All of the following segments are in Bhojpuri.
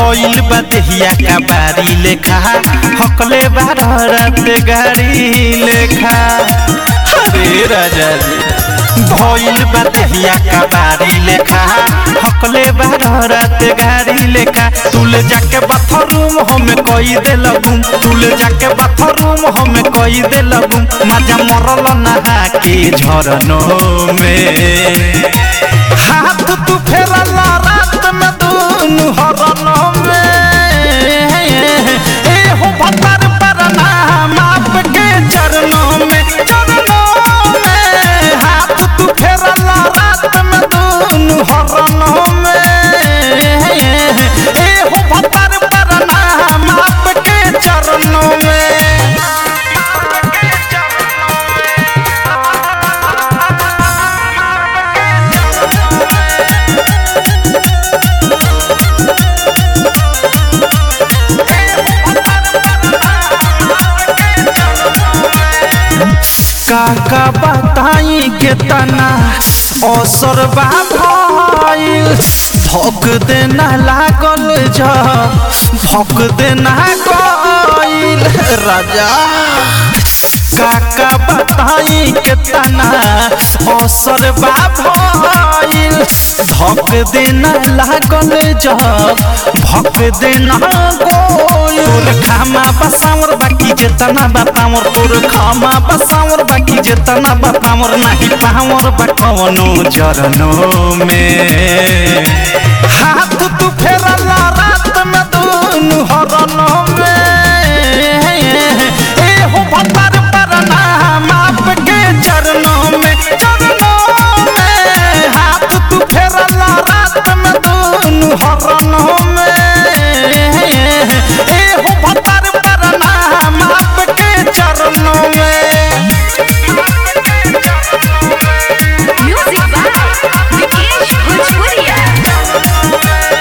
भइल बा देहिया का बारी लेखा हकले बारह रात गाड़ी लेखा अरे राजा जी भइल बा देहिया का बारी लेखा हकले बारह रात गाड़ी लेखा तुल जाके बाथरूम हम कई दे लगूम तुल जाके बाथरूम हम कई दे लगूम मजा मरल नहा के झरनों में हाथ तू फेरल रात में दूनु हरनों में ए हो भतर पर नाम आपके चरणों में चरणों में हाथ तू फेरल रात में दूनु हरनों में ए हो भतर पर नाम आपके चरणों में काका बताई के तना असर बा भइल धक देना लागल जब भक देना गइल राजा काका बताई के तना असर बा भइल धक देना लागल जब भक देना गइल तोर खामा बसावर बाकी जेतना बतावर तोर खामा बसावर बाकी जेतना बतावर नाही पावर बा कवनो चरणों में हाथ तू फेरल रात में दूनु हरनों में ए हो भतर पर नाम आपके चरणों में चरणों में हाथ तू फेरल रात में दूनु हरनों में ए हो भतर पर नाम आपके चरणों में Music by Vikesh Bhojpuria.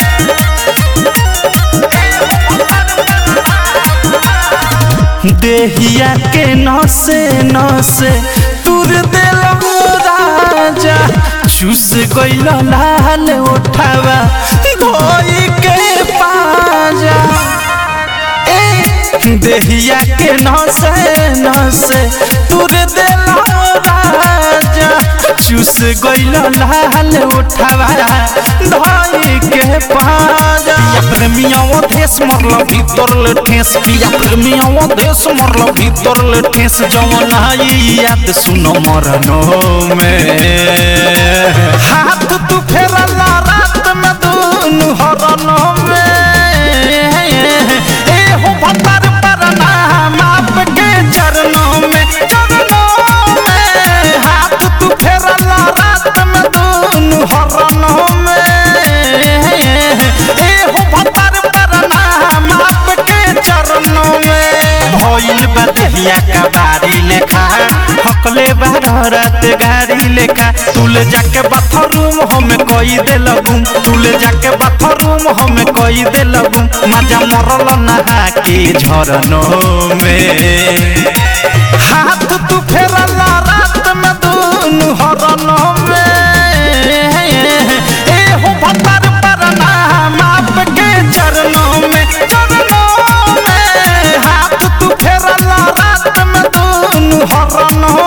देहिया के नसे नसे तुर दिल राजा चूस गइल लाल उठावा धोई के पाजा ए देहिया के नसे नसे तुर दिल राजा चूस गइल लाल उठावा धोई के पाजा पिया प्रेमिया वो देश मरल भीतर ले ठेस पिया प्रेमिया वो देश मरल भीतर ले ठेस जवन आई याद सुनो मरनो में हाथ तू फेरल रात में दूनु हरनों में ए हो भतर पर नाम आपके चरणों में चरणों में हाथ तू फेरल रात में दूनु हरनों में ए हो भतर पर नाम आपके चरणों में भइल बा देहिया का बारी लेखा हकले बारह रात गाड़ी लेखा तुल जाके बाथरूम हम कई दे लगूम तुल जाके बाथरूम हम कई दे लगूम मजा मरल नहा के झरनों में हाथ तू फेरल रात में दूनु हरनों में ए हो भतर पर नाम आपके चरणों में चरणों में हाथ तू फेरल रात में दूनु हरनों